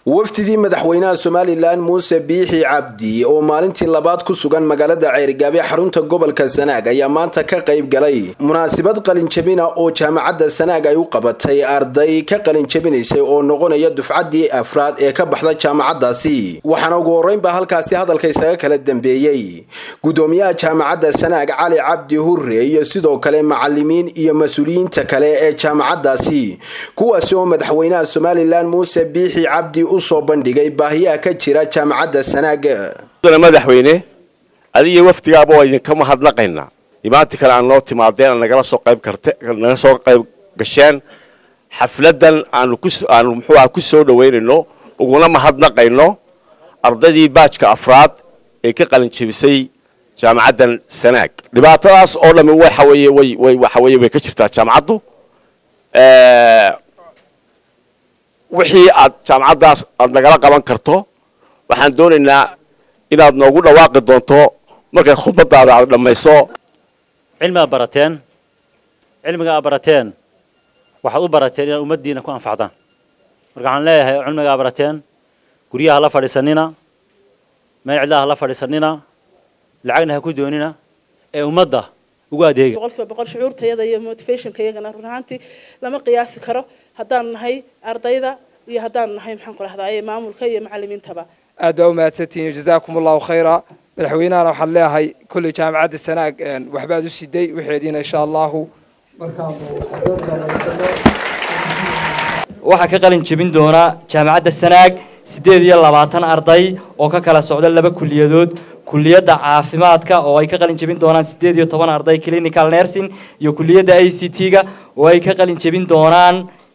wafdidii madaxweynaha somalilan muuse biixi cabdi oo maalintii labaad ku sugan magaalada ceyrgaabe xarunta gobolka sanaag ayaa maanta ka qayb galay munaasabad qalinjabina oo jaamacadda sanaag ay u qabatay arday ka qalinjabinaysay oo noqonaya dufcaddii afraad ee ka baxda jaamacaddaasi waxaana ugu horreynba halkaasi hadalka isaga kala dambeeyey gudoomiyaha jaamacadda sanaag cali cabdi hurre iyo sidoo kale macalimiin iyo mas-uuliyiinta kale ee jaamacaddaasi kuwaasi oo madaxweynaha somalilan muuse biixi cabdi usoo bandhigay baahiyaha ka jira jaamacadda sanaag madaxweyne adigiyo wafdigaaba waa idinka mahadnaqaynaa imaanti kale aan noo timaadeen aan nagala soo qayb karte naga soo qayb gasheen xafladan aanu ku aanu muxuuaha ku soo dhaweynayno uguna mahadnaqayno ardaydii baajka afraad ee ka qalin jebisay jaamacaddan sanaag dhibaatadaas oo dhami waxa weeye way way waxa weeye way ka jirtaa jaamacaddu wixii aad jaamacaddaas aad nagala qaban karto waxaan doonaynaa inaad noogu dhawaaqi doonto markay khudbadaada aad dhammayso cilmi aad barateen cilmiga aad barateen waxaad u barateen inaad ummaddiina ku anfacdaan marka waxaan leeyahay cilmiga aad barateen guryaha la fadhiisanina meel cidlaha la fadhiisanina lacagna ha ku doonina ee ummadda ugu adeega boqolkiiba boqol shucuurtayada iyo motivationka iyagana run ahaantii lama qiyaasi karo haddaan nahay ardayda iyo haddaan nahay maxaan ku rahdaa maamulka iyo macalimiintaba aad baa umahadsantihiin jazaakum allahu khayra madaxweynahana waxaan leeyahay kolley jaamacadda sanaag waxbaad u siday waxeediina insha allahu waxaa ka qalin jebin doona jaamacadda sanaag siddeed iyo labaatan arday oo ka kala socda laba kuliyadood kuliyadda caafimaadka oo ay ka qalin jebin doonaan siddeed iyo toban arday clinical nursing iyo kuliyadda a c t-ga oo ay ka qalin jebin doonaan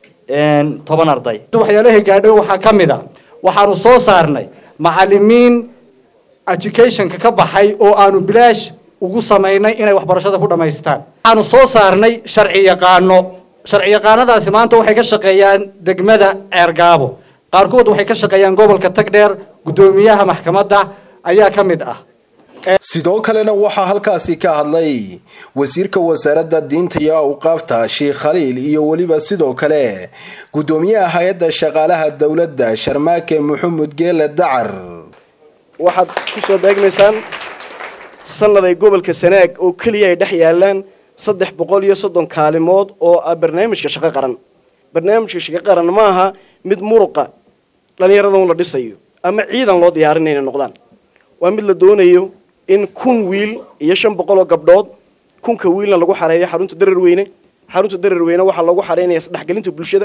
toban arday waxyaalaha gaadho waxaa ka mid a waxaanu soo saarnay macalimiin educationka ka baxay oo aanu bilaash ugu samaynay inay waxbarashada ku dhammaystaan waxaanu soo saarnay sharci yaqaano sharci yaqaanadaasi maanta waxay ka shaqeeyaan degmada ceergaabo qaarkood waxay ka shaqeeyaan gobolka tagdheer guddoomiyaha maxkamadda ayaa ka mid ah sidoo kalena waxaa halkaasi ka hadlay wasiirka wasaaradda diinta iyo awqaafta sheekh khaliil iyo weliba sidoo kale guddoomiyaha hay-adda shaqaalaha dowladda sharmaake maxamed geele dacar waxaad ku soo beegmaysaan sannaday gobolka sanaag oo keliya ay dhex yaalaan saddex boqol iyo soddon kaalimood oo ah barnaamijka shaqo qaran barnaamijka shaqo qaran ma aha mid muruqa dhallinyarada un la dhisayo ama ciidan loo diyaarinay inay noqdaan waa mid la doonayo in kun wiil iyo shan boqol oo gabdhood kunka wiilna lagu xareeyo xarunta dararweyne xarunta dararweyne waxaa lagu xareynaya isdhexgelinta bulshada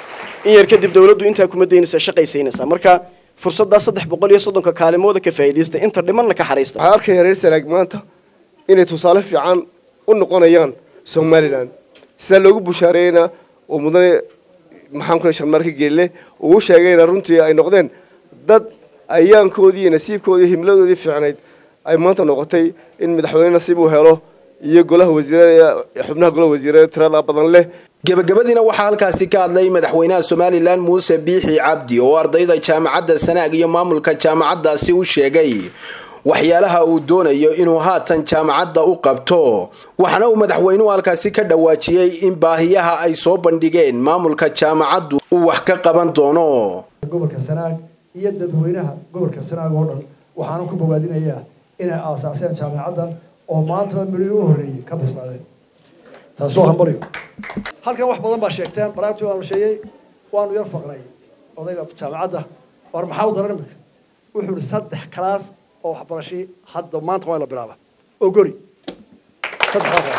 in yar kadib dawladdu intaa kuma daynaysa shaqaysaynaysaa marka fursaddaa saddex boqol iyo soddonka kaalimooda ka faa'iidaysta inta dhimanna ka xaraysta waxaan arkaya reer sanaag maanta inay tusaale fiican u noqonayaan somalilan sidaa loogu bushaareeyeyna oo mudane maxaan ku sharmaarka geelle uu sheegayna runtii ay noqdeen dad ayaankoodii iyo nasiibkoodii himladoodii fiicnayd ay maanta noqotay in madaxweyne nasiib uu helo iyo golaha wasiirada xubnaha golaha wasiirada tirada badan leh gebagabadiina waxaa halkaasi ka hadlay madaxweynaha somalilan muuse biixi cabdi oo ardayda jaamacadda sanaag iyo maamulka jaamacaddaasi u sheegay waxyaalaha uu doonayo inuu haatan jaamacadda u qabto waxaana uu madaxweynuhu halkaasi ka dhawaajiyey in baahiyaha ay soo bandhigeen maamulka jaamacaddu uu wax ka qaban doono gobolka sanaag iyo dadweynaha gobolka sanaag oo dhan waxaanu ku bogaadinayaa inay aasaaseen jaamacaddan oo maantaba midhii u horreeyey ka bislaadeen taas waa hambaliyo halkan wax badan baa sheegteen baraagtii waanu sheegay waanu yar faqnay odayga jaamacadda war maxaa u daran iminka wuxuu ihi saddex kalaas oo waxbarashii hadda maanta waa la bilaaba oo gori saddexdaa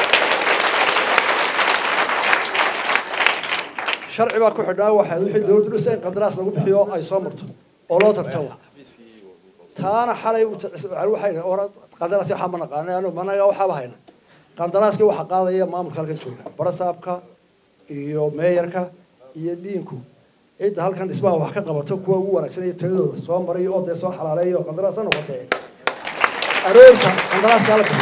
sharci baa ku xidhnaa waxaa wixii dawladdu dhisa in qandaraas lagu bixiyo ay soo marto oo loo tartamo taana xalay waxay qandaraas waxaa ma naqaana managa waxaaba hayna qandaraaskii waxaa qaadaya maamulka halkan jooga barasaabka iyo meeyarka iyo dhiinku cidda halkan dhismaha wax ka qabato kuwa ugu wanaagsan iyo tayadooda soo maray oo dee soo xalaaleeyo qandaraas ha noqotee aroorta qandaraaskaa la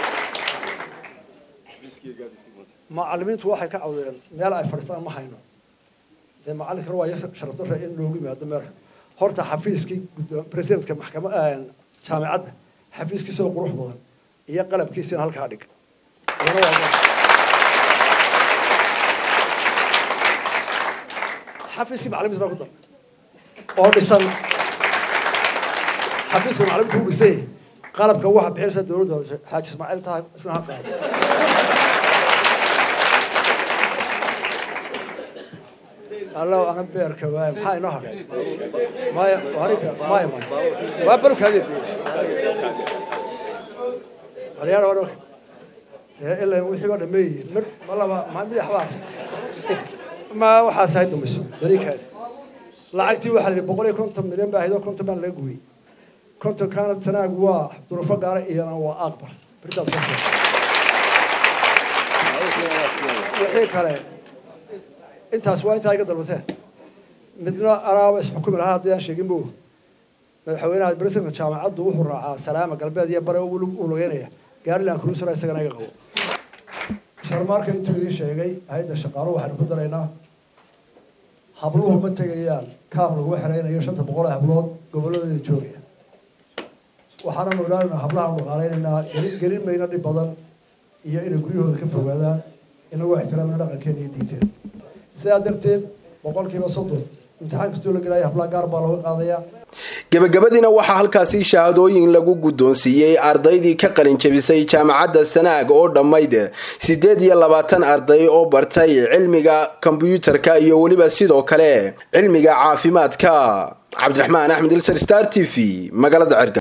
bixiy macalimiintu waxay ka cawdeen meel ay fadhiistaan ma hayno dee macalinkana waa sharaf darra in loogu yimaado meel horta xafiiskii presidentka maxkama jaamicadda xafiiskiisa oo qurux badan iyo qalabkiisina halkaa dhig xafiiskii macalimiinta ku dar oo dhisan xafiiska macalimiinta u dhisay qalabka waxa bixinaysa dowladda xaaji ismaaciil tahay isna ha qaado allow ana beerka waay maxaa inoo hadhay maya warinka maya maya waa barkaadii halyaar waa dhawr ee ilaa wixii waa dhameeyey mid ma laba ma mid waxbaas ma waxaas hay dumiso dariikaadi lacagtii waxaa la yidhi boqol iyo konton milyan baa ahayd oo konton baan laga gooyey konton kaana sanaag waa durufo gaara iyana waa aqbal birtaas wixii kale intaas waa intaa iga dalbateen midna anaaba isxukumi lahaa haddii aan sheegin bu madaxweynaha presidenta jaamacaddu wuxuu raacaa salaama galbeed iyo bare u lugeynaya gaariland cruisera isagana iga qabo sharmaarka intuu idiin sheegay hay-adda shaqaaluhu waxaynu ku daraynaa habluhu ma tegayaan kaam laguma xeraynayo shanta boqol ee hablood gobolladooda joogaya waxaananu ilaalinaa hablahaanu dhaqaalaynaynaa gelin mayna dhib badan iyo inay guryahooda ka fogaadaan inagoo ixtiraamina dhaqankeena iyo diinteena sidaa darteed boqolkiiba soddon imtixaan kastoo la gelaya hablaha gaar baa looga qaadayaa gebagabadiina waxaa halkaasi shahaadooyin lagu guddoonsiiyey ardaydii ka qalin jabisay jaamacadda sanaag oo dhammayd siddeed iyo labaatan arday oo bartay cilmiga kombyuutarka iyo weliba sidoo kale cilmiga caafimaadka cabdiraxmaan axmed ilsar star t v magaalada cerga